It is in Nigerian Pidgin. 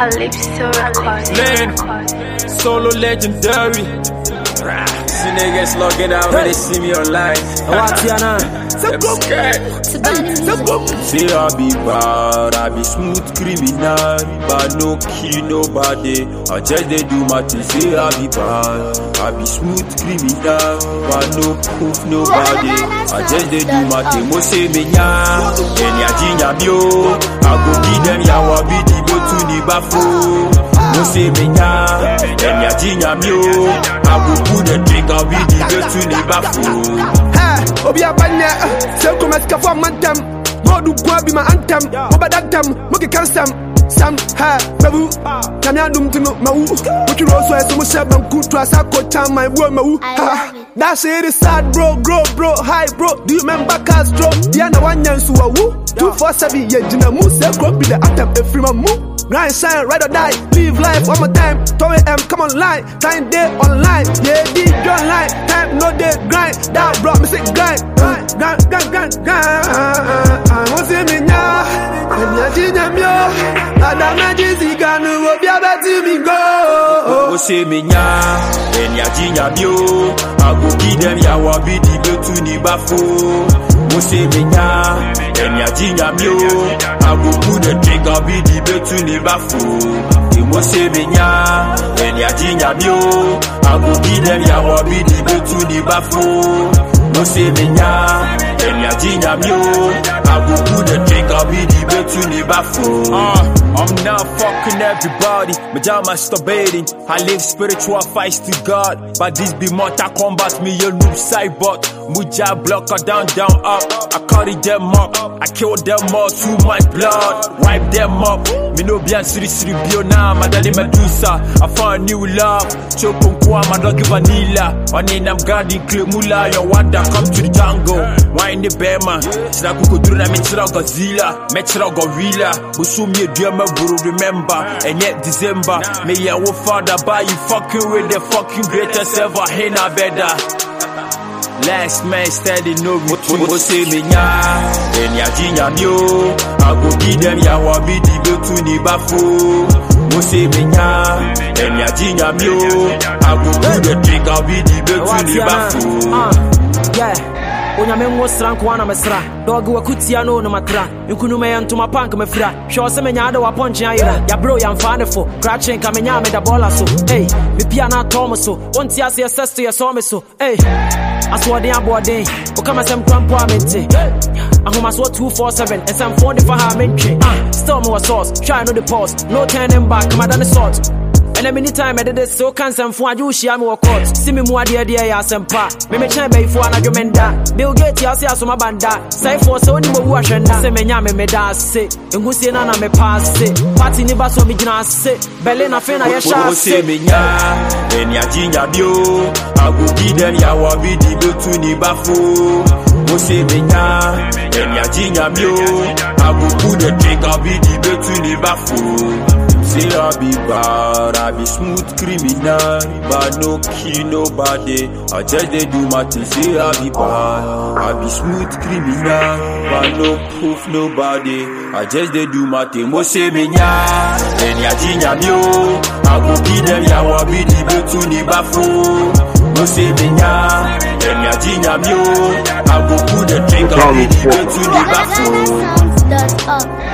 Calypso Records. Lane, solo legendary. See niggas logging out when they see me online. Watiana, I'm scared. Say I be bad, I be smooth criminal, but no kill nobody. I just they do my thing. Say I be bad, I be smooth criminal, but no proof nobody. I just they do my thing. Mo say me nya, enya jinya mio. I go give them ya wabi di go to the bafo. Mo say me nya, enya jinya mio. I go put the drink, I'll be the go to the bafo. Hey, obi abanye, sɛ nkɔmɛ sikafo amantam mɔdu gua bi ma antam mobɛdadam mokeka nsɛm sam ha mawu nyame adom nti no mawu wotwerɛ so ɛsɛ mo hyɛ banku to asa kɔkyam man buo mawu Ha, that shit is sad bro grow bro hi bro do you remember Castro deɛ na wanya nso wawu 247 yɛgyina mu sɛ kuro bi the atam ɛfiri ma mu Grind, shine, ride or die, live life one more time. 2 a.m. come online, time day online. Yeah, D join line, time no day grind. That brought me sick grind, grind, grind, grind, grind, grind. I want see me now, and ya jinya myo. Ada meji ziganu obi abeti mi go. O se me nya, enya jinya bio. I go give them ya wabi di go to ni bafo. O se me nya, enya jinya bio. I go put the drink, I'll be the go to ni bafo. Mo se me nya, enya jinya bio. I go give them ya wabi di go to ni bafo. Mo se me nya, enya jinya bio. I go put the drink, I'll be the go to ni bafo. Uh, I'm not fucking everybody, but I'm masturbating. I live spiritual fights to God, but this be mortal combat. Me a noob cyborg, Muja blocker down, down, up. I carry them up, I kill them all through my blood, wipe them up. Me no be siri siri bio na, madali medusa. I found new love, chokum kwa my doggy vanilla. On in I'm guarding Klemula, your wonder come to the jungle. Wine the bear man, sina kukuduru na mitira Godzilla, metira gorilla. Busumi a buru remember, and yet December. Me ya wo father, buy you fucking with the fucking greatest ever. Hey na better. Last man steady no retreat. Mo say me nya, enya jinya mio. I go give them ya wabi di go to ni bafo. Mo say me nya, enya jinya mio. I go put the drink, I'll be the go to ni bafo. uh, yeah. onyame nwo sra nkoa na mesra dɔge wakutia no ne matra nkunuma yɛ ntoma pank mefira hwɛ ɔ sɛ menyaa de wapɔnkye ayera yɛberɛ yɛmfaa ne fo krakye nka menyaa meda bɔɔla so ei mepia no atɔ me so wonte aseɛ sɛsto yɛsɔ me so ei asoɔden aboɔden woka masɛm kora mpo a mente ahomasoɔ 247 ɛsɛmfoɔ de fa ha a mentwe Ah, still mewɔ sauce hwɛ no de pause no turning back kamada ne salt ɛnɛ mini time ɛde de so ka nsɛmfo agye wohyia me wɔ court si me mu adeɛ deɛ yɛ asɛmpa memekyɛn bɛyifoɔ anadwo menda bill gate ase asoma banda sɛefoɔ sɛ wonim owu ahwɛ nna sɛ menya me meda ase ɛhusie no na mepa ase party ni ba so megyina ase berlin afei na yɛhyɛ Mo say ase me nya, enya jinya bio. I go give them ya wabi di go to ni bafo. Mo say me nya, enya jinya bio. I go put the drink, I'll be the go to ni bafo. Say I be bad, I be smooth criminal, but no kill nobody. I just they do my thing. Say I be bad, I be smooth criminal, but no proof nobody. I just they do my thing. Mo say me nya, enya jinya mio. I go give them ya wabi di go to ni bafo. Mo say me nya, enya jinya mio. I go put the drink, I'll be the go to ni bafo. Sounds dot up.